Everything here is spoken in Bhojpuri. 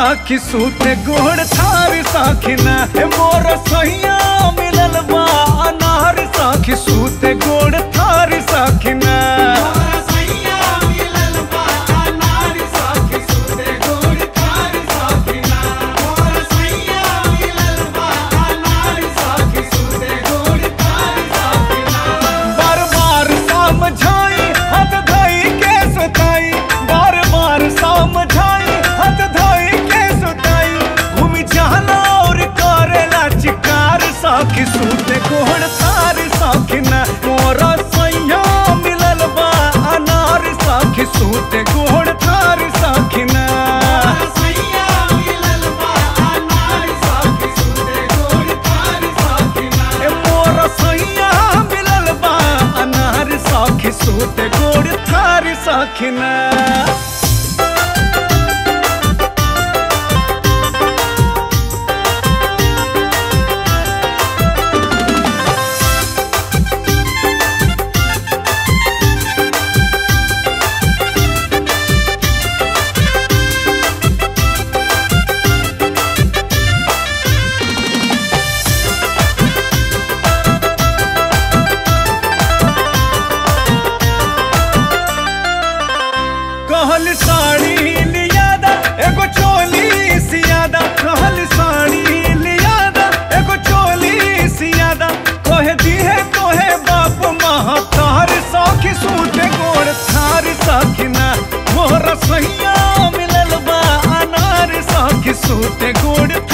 साखी सूते गोड़ थार साखिना ए मोर सैया मिलल बा अनार साखी सूते गोड़ थार साखिना बार बार समझाई हाथ धोई के सुताई बार बार समझाई हाथ धोई के सुताई घूमी जाना और करेला चिकार साखी सूते गोड़ तार साखिना मोरा सैया मिलल बा अनार साखी सूते गोड़ तार साखिना ए मोरा सैया मिलल बा अनार साखी सूते गोड़ थार साखिना कहल साड़ी लियादा एगो चोली सियादा कहल साड़ी लियादा एगो चोली सियादा कहे दिहे तोहे बाप महतार साखी सूते गोड़ थार साखिना मोर सैया मिलल बा अनार साखी सूते गोड़